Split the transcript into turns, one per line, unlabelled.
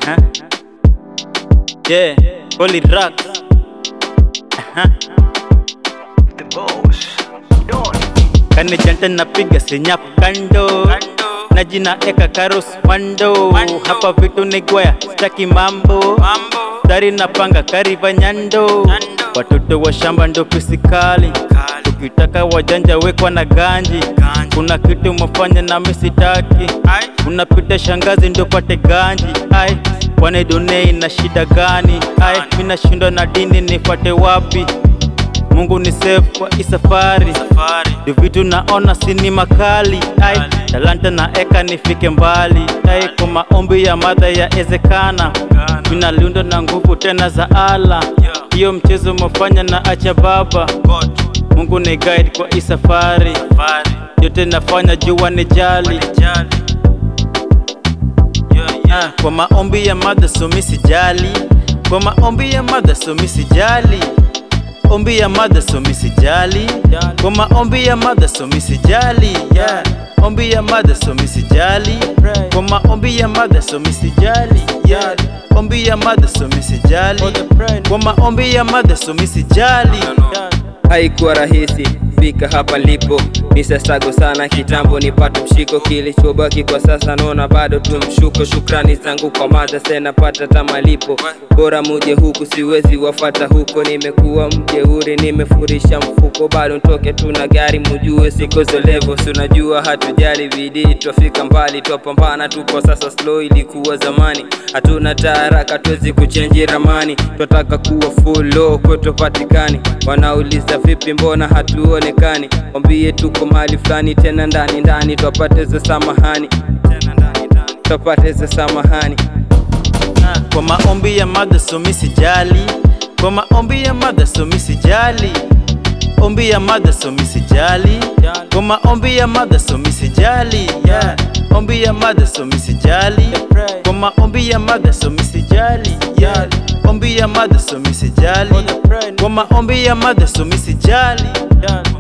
Aha. Yeah, Holy Rock. Aha.
The boss. Don.
Kani janta napiga sinyap kando na jina eka karus mando hapa vitu ni gwaya staki mambo dari napanga kariva nyando watoto wa shamba ndo pisikali ukitaka wajanja wekwa na ganji kuna kitu mafanya na misitaki unapita shangazi ndo pate ganji ai wane dunei na shida gani ai mina shindwa na dini nifate wapi Mungu ni save kwa hii safari ndio vitu naona sini makali ai talanta na eka nifike mbali ai kwa maombi ya madha ya ezekana mina liundo na nguvu tena za ala hiyo mchezo mafanya na acha baba Mungu ni guide kwa hii safari yote nafanya jua ni jali Ah, kwa maombi ya madha so mi sijali kwa maombi ya madha so mi sijali ombi ya madha so mi sijali kwa maombi ya madha so mi sijali yeah. ombi ya madha so mi sijali kwa maombi ya madha so mi sijali yeah. ombi ya madha so mi sijali kwa maombi ya madha so mi sijali
Haikuwa rahisi fika hapa lipo, nisastago sana kitambo nipate mshiko. Kilichobaki kwa sasa naona bado tu mshuko. Shukrani zangu kwa madha, sena pata tamalipo. Bora muje huku, siwezi wafata huko. Nimekuwa mjeuri, nimefurisha mfuko, bado ntoke tu na gari, mujue siko zolevo. Si unajua hatujali bidii, twafika mbali, twapambana, tupo sasa slow. Ilikuwa zamani, hatuna taharaka, tuwezi kuchenji ramani, twataka kuwa full low, kwetu patikani. Wanauliza vipi, mbona hatuonekani? Wambie tuko mahali fulani, tena ndani ndani, twapate za samahani, twapate za samahani.
Ah, kwa maombi ya madha so mi sijali kwa maombi ya madha so mi sijali ombi ya madha so mi sijali kwa maombi ya madha so mi sijali yeah. ombi ya madha so mi sijali kwa maombi ya madha so mi sijali yeah. ombi ya madha so mi sijali kwa maombi ya madha so mi sijali